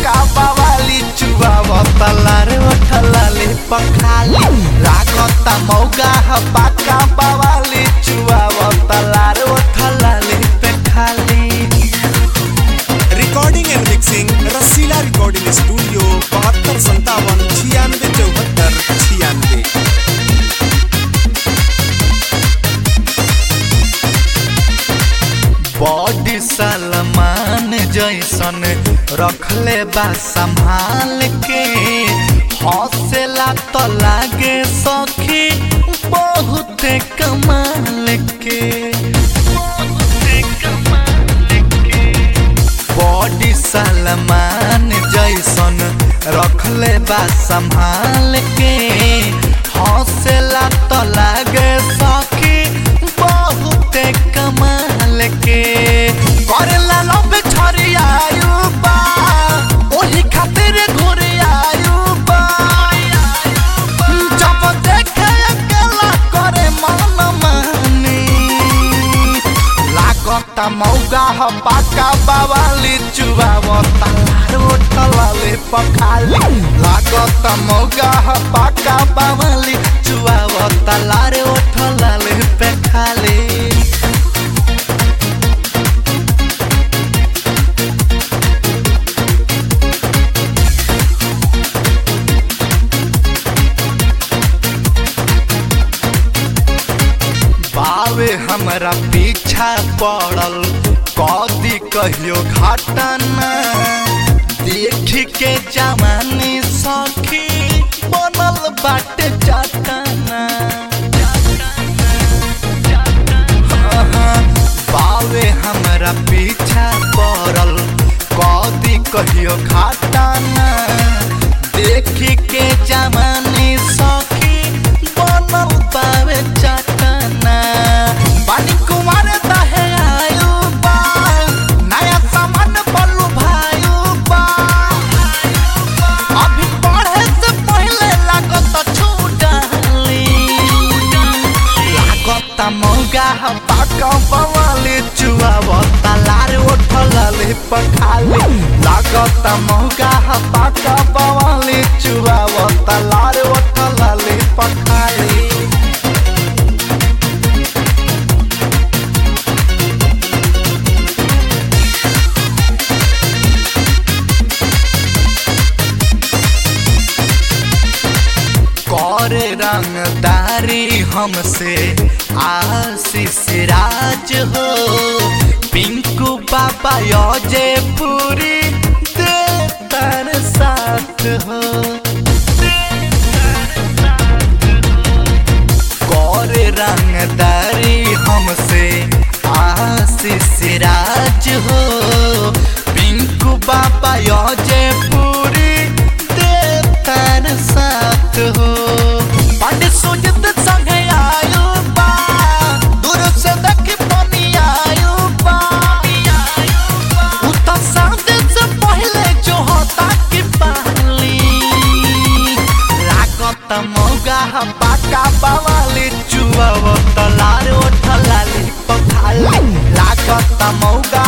पाका बावाली चुआवता लारे ओठलाले पखाली लागता मौगा ह पाका बावाली चुआवता लारे ओठलाले पे खाली recording and mixing Rasila recording studio बहत्तर संतावन छियानवे चौहत्तर छियानवे बॉडी सलमान जैसन रखले बा संभाल के हौसला तो लागे सखी बहुत कमाल के बॉडी सलमान जैसन रखले बा संभाल के हौसला तो लागे सखी बहुत कमाल के करेला लब छरियायु बा ओही खातिर घुरियायु बा जब देखे अकेला करे मन मानी लागता मौगा ह पाका बावाली चुबावता रोटलाले पखाली लागता मौगा ह पाका बावाली चुबावता लारे ओठलाले पे खाली बावे हमरा पीछा पड़ल कदी कहियो घटना देख के जवानी सखी बनल बाटे चटना बावे हमरा पीछा पड़ल कदी कहियो घटना देख के जवानी सखी बनल बावे चटना पानी कुमार दहे आयु बा नया सामान बलू भायु बा अभी पढ़े से पहले लागत छूटली लागत मौगा ह पाका बवाली चुआवता लार ओठलाले पखाली लागत मौगा ह पाका बवाली चुआवता लार ओठलाले पखाली करे रंगदारी हमसे आशीष राज हो पिंकू बाबा योजे पूरी देतर साथ हो करे रंगदारी हमसे आशीष राज हो पिंकू बाबा योजे पूरी देतर साथ हो पंडित सुजित संगे आयु बा दूर से देख बनी आयु बा उता सामने से पहले जो होता की पाली लागत मौगा ह पाका बावाली चुआवत लार ओठलाली पखाली लागत मौगा